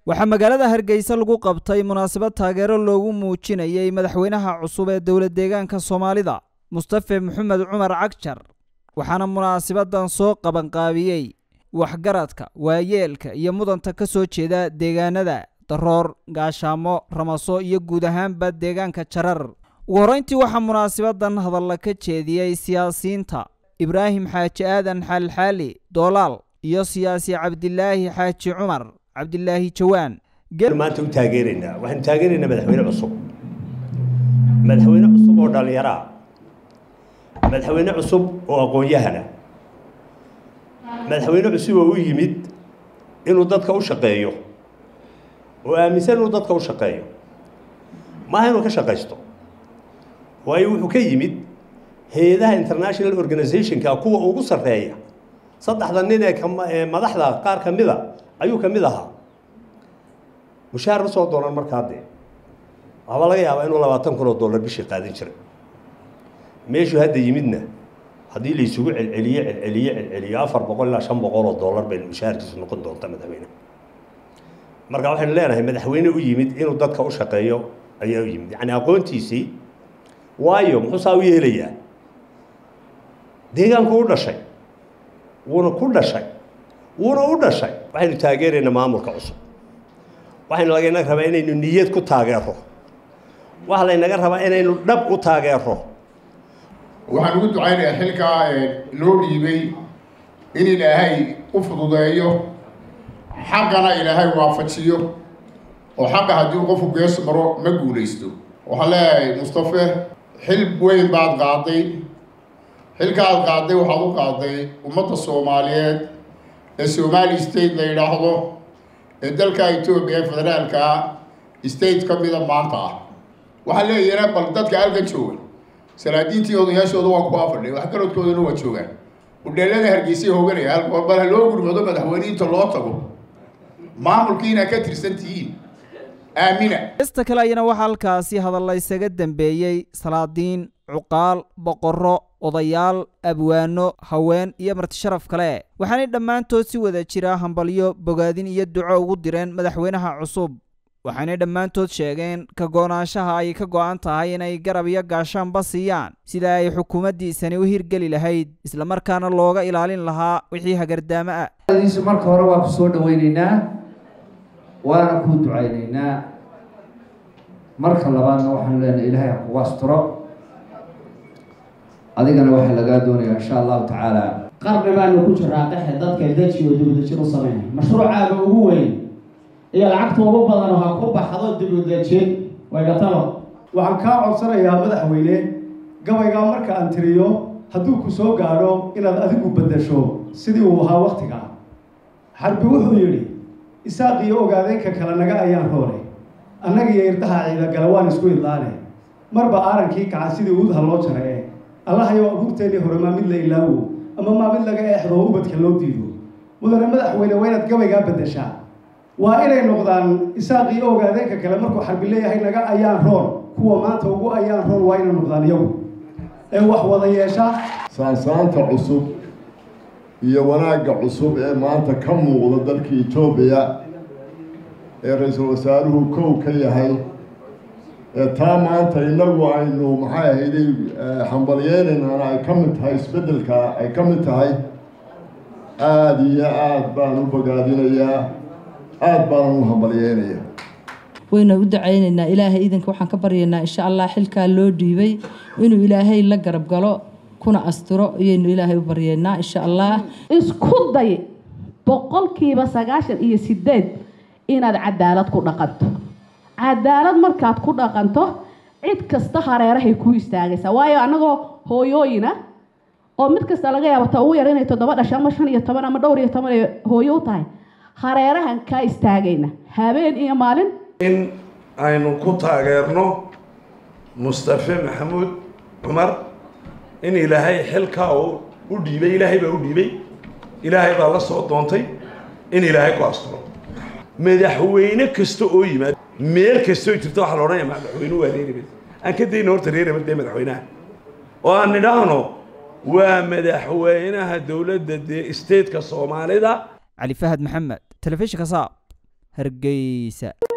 waxaa magaalada hargeysa lagu qabtay munaasabad taageero loogu muujinayay madaxweynaha cusub ee dowla deegaanka soomaalida mustafe maxamed cumar cagjar waxaana munaasabadan soo qabanqaabiyey waxgaradka waayeelka iyo mudanta ka soo jeeda deegaanada daroor gaashaamo ramaso iyo guud ahaanba deegaanka jarar ugu horreyntii waxaa munaasabadan hadalla ka jeediyey siyaasiyiinta ibraahim xaaji aadan xaalxaali doolaal iyo siyaasi cabdilaahi xaaji cumar cabdilaahi jawaan maanta u taageeraynaa waxaanu taageeraynaa madaxweyne cusub madaxweyne cusub oo dhallinyaraa madaxweyne cusub oo aqoon-yahana madaxweyne cusub oo u yimid inuu dadka u shaqeeyo oo aaminsan inuu dadka u shaqeeyo maaha inuu ka shaqaysto waayo wuxuu ka yimid hay-adaha international organizationka kuwa ugu sarreeya saddexda nin ee madaxda qaar ka mida ayuu ka mid ahaa mushaar ma soo doonan markaa dee waxbaa laga yaabaa inuu labaatan kun oo dollar bishii qaadan jiray meeshuu hadda yimidna haddii la isugu celceliye celceliye celceliyo afar boqol ilaa shan boqol oo dollar bay mushaharkiisu noqon doonta madaxweyne marka waxaynu leenahay madaxweyne u yimid inuu dadka u shaqeeyo ayaa u yimid yacni aqoontiisii waayo muxuu saa u yeelayaa deegaanku u dhashay wuuna ku dhashay wuuna u dhashay waxaynu taageeraynaa maamulka cusub waxaynu laganaga rabaa inaynu niyad ku taageero waxa laynaga rabaa inaynu dhab u taageero waxaan ugu ducaynayaa xilkaa loo dhiibay in ilaahay u fududeeyo xaqana ilaahay waafajiyo oo xaqa haddii qofku gees maro ma guulaysto waxaan leeyahay mustafe xil weyn baad qaaday xilkaaad qaaday waxaad u qaaday ummadda soomaaliyeed ee somali state la yidhaahdo ee dalka etoobiya ee federaalka state ka mida maanta ah waxaan leeyahna bal dadka halkan jooga salaadiintii odayaashooda waa ku afadhay waxgaradkoodana waa joogaan udheelada hargeysay hooganaya bal ha loo gurmado madaxweyniinta loo tago maamulkii inaad ka tirsan tihiin aamina ista kale ayana waxaa halkaasi hadalla isaga dambeeyey salaadiin cuqaal boqorro odayaal abwaano haween iyo martisharaf kale waxaanay dhammaantood si wada jira hambalyo bogaadin iyo duco ugu direen madaxweynaha cusub waxaanay dhammaantood sheegeen ka go-naanshaha ay ka go-an tahay inay garab iyo gaashaanba siiyaan sida ay xukuumaddiisani u hirgeli lahayd islamarkaana looga ilaalin lahaa wixii hagardaamo ah marka hore waa ku soo dhawaynaynaa waana kuu ducaynaynaa marka labaadna waxaanu leenahay ilaahay ha kugu asturo adigana waxaa lagaa doonayaa insha allahu tacaala qarni baanu ku jiraa qaxe dadka deji oo dibudejin u sameynay mashruucaaga ugu weyn iyo lacagta ugu badan ha ku baxdo dibudejin waygatalo waxaan kaa codsanayaa madaxweyne gabaygaa marka aan tiriyo hadduu ku soo gaadho inaad adigu beddesho sidii uu ahaa waktiga xarbi wuxuu yidhi isaaq iyo ogaadeenka kale naga ayaan roonay annaga iyo irdaha ciidagale waan isku idlaane marba aarankii kaca sidii uudha loo jarae allahayow abuurteennii hore maa mid la ilaawo ama maa mid laga eexdo oo ubadka loo diido mudane madaxweyne waa inaad gabaygaa beddeshaa waa inay noqdaan isaaq iyo ogaadeenka kale markuu xarbi leeyahay naga ayaan roon kuwa maanta ugu ayaan roon waa inay noqdaan iyagu ee wax wada yeesha saansaanta cusub iyo wanaagga cusub ee maanta ka muuqda dalka etoobiya ee ra-iisul wasaaruhu kow ka yahay ee taa maanta innagu aynu maxay ahayday hambalyeynaynaana ay ka mid tahay isbeddelka ay ka mid tahay aada iyo aada baan u bogaadinayaa aada baanan u hambalyeynayaa wayna u dacaynaynaa ilaahay iidanka waxaan ka baryaynaa insha allah xilkaa loo dhiibay inuu ilaahay la garab galo kuna asturo ayaynu ilaahay u baryeynaa insha allah isku day boqolkiiba sagaashan iyo sideed inaad cadaalad ku dhaqanto cadaalad markaad ku dhaqanto cid kasta hareerahay kuu istaagaysaa waayo annagoo hooyooyina oo mid kasta laga yaabo ta ugu yar inay toddoba dhasho ama shan iyo toban ama dhowr iyo toban ay hooyo u tahay hareerahan kaa istaagayna habeen iyo maalin in aynu ku taageerno mustafe maxamuud cumar in ilaahay xilkaa uu u dhiibay ilaahay baa u dhiibay ilaahay baa la soo doontay in ilaahay ku asturo madaxweyne kasta oo yimaado meel kastoo jirta waxaa la odhanaya madaxweyne waa reerabad aan ka dayna horta reerabad dee madaxweynaha oo aan nidhaahno waa madaxweynaha dowladda dee stateka soomaalida cali fahad maxamed telefishinka saab hargeysa